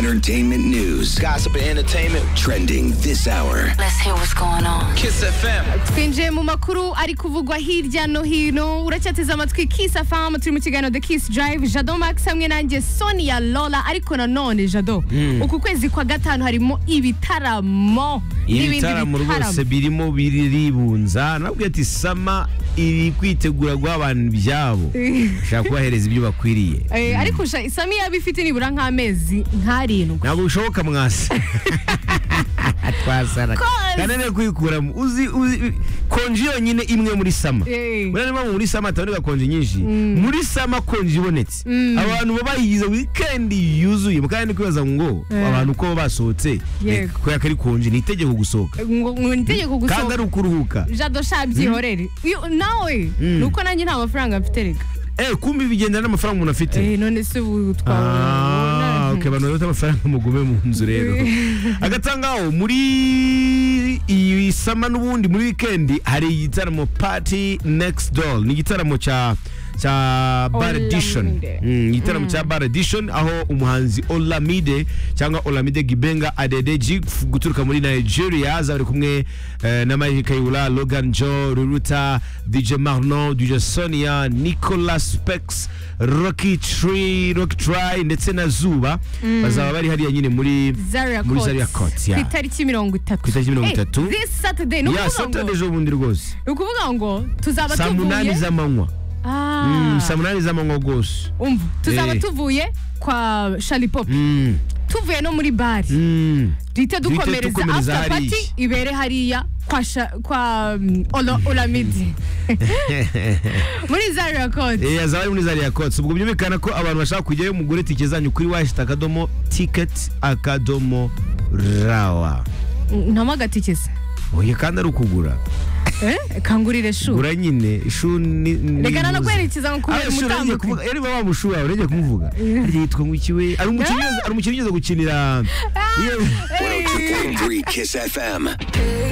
entertainment news. Gossip and entertainment. Trending this hour. Let's hear what's going on. Kiss FM. twinjiye mu makuru ari kuvugwa hirya no hino uracyateze amatwi kiss afamu turi mu kiganiro the kiss drive jado max hamwe nanjye sonia lola ariko nanone jado uku kwezi kwa gatanu harimo ibitaramo n'ibindi ibitaramo rwose birimo biribunza nabwo ati sama iri kwitegura guha abantu ibyabo ushaka kubahereza ibyo bakwiriye Eh, ariko sha isami yaba ifite nibura nk'amezi nk'arindwi ntabwo bishoboka mwasi twasara Kozi. kananiwe kuyikuramo uzi uzi konji yonyine imwe muri sama Eh. buriya niba muri sama hataboneka konji nyinshi muri sama konji ibonetse abantu baba bayigize wikendi yuzuye mukanya kwibaza ngo abantu uko baba basohotse Yego. eh, kubera ko ari konji ni itegeko gusohoka ngo ngo nitegeko kandi gusohoka ari ukuruhuka jado sha byihorere Iyo- nawe ni uko nanjye nta mafaranga mfite reka Eh, kumbi bigendana n'amafaranga umuntu afite Eh, none se ubu twabona Ah, okay, abantu bafite amafaranga mugume mu nzu rero agatangaho muri iyi sama n'ubundi muri wikendi hari igitaramo party next door ni igitaramo cya cya bar Olamide. edition Mm, igitaramo cya bar edition aho umuhanzi olamide cyangwa olamide gibenga adedeji f- guturuka muri nigeria aza ari kumwe eh, na mike kayula logan jo ruruta dj marno dj sonia nicolas spex rocky tree rocky try ndetse na zuba bazaba bari hariya nyine muri Zaria muri Court. Zaria Court, yeah. ku itariki mirongo itatu Ku itariki mirongo Eh, itatu. this saturday ni ya ukuvuga saturday ngo- ejo bundi rwose ni ukuvuga ngo tuzaba saa munani tuvuye z'amanywa Ah, Mm, saa munani z'amanywa rwose umva tuzaba Eh. tuvuye kwa sharipop Mm, tuvuye no muri bari mm. duhite dukomereza dukomereza after hariya. party ibere hariya kwa Sha- kwa mm, Ola- olamide muri zaria kode Eh, azaba ari muri zariya kotsi ubwo byumvikana ko abantu bashaka kujyayo mugure tike zanyu kuri washita akadomo tiketi akadomo rawa ntamo agatikisi oya kandi ari ukugura Eh, kangurire shu gura nyine ishu ni ni- reka nano nibuze. kwerekeza ngo kubera Ah, ishu urengeye umutambuko kuvuga yari wa mushu wawe urengeye kumuvuga harya yitwa ngwikiwe ari umukinnyi ugeze- ari umukinnyi ugeze gukinira iyo- 102.3 Kiss FM.